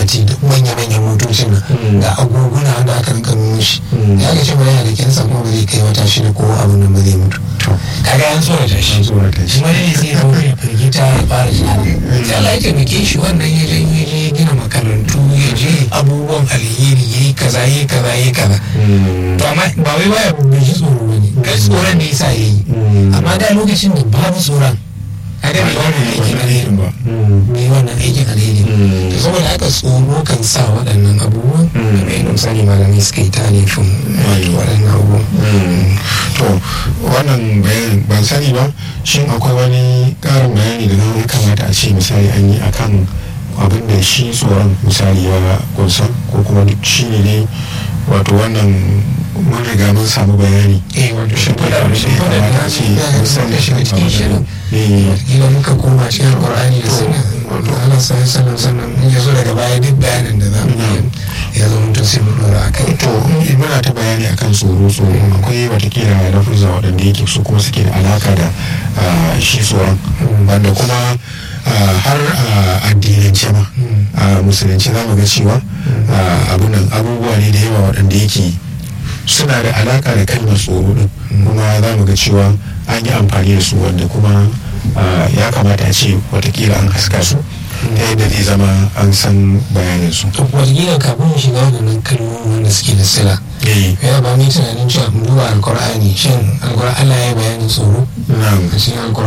ce da manya-manyan motocin nan ga agoguna wanda aka rinka nuna shi ya ga ce ba yana da kyansa kuma ba zai kai wata shida ko abin nan ba zai mutu kaga an tsorata shi shi ma ne zai zama ya firgita ya fara tunani sai Allah ya taimake shi wannan ya je ya je gina makarantu ya je abubuwan alheri ya yi kaza ya yi kaza ya yi kaza to amma ba wai baya bai ji tsoro ba ne kai tsoron ne yasa ya yi amma da lokacin da babu tsoron kaga bai wannan aikin alherin ba bai wannan aikin alheri to saboda haka tsoro kan sa waɗannan abubuwan kamar yadda misali malamai suka yi talifin wato waɗannan abubuwan to wannan bayanin ban sani ba shin akwai wani ƙarin bayani da ya kamata a ce misali an yi akan abin da shi tsoron misali ya kunsa ko kuma shi ne dai wato wannan mun riga mun samu bayani eh wato shi Shimfiɗa fada abin da shi ya fada kamata da a ce shi ya misali ga shiga cikin shirin Eh, idan muka koma cikin alkur'ani da sunna wato Allah sai sallan sannan in ya zo daga baya duk bayanin da za mu yi ya zo mutum sai mu dora akai to in muna ta bayani akan tsoro tsoro akwai watakila lafuzza waɗanda yake su kuma suke da alaka da ah, shi tsoron wanda kuma ah, har a addinance ma a musulunci za mu ga cewa ah, abunan abubuwa ne da yawa waɗanda yake suna da alaka da kalmar tsoro din kuma za mu ga cewa an yi amfani da su wanda kuma ah, ya kamata a ce watakila an haska su ta yadda zai zama an san bayanin su to wataƙila kafin mu shiga waɗannan kalmomi wanda suke da sila Eh, ya ba mu yi tunanin cewa mu duba alkur'ani shin alkur'ani Allah ya yi bayanin tsoro na'am a cikin alkur'ani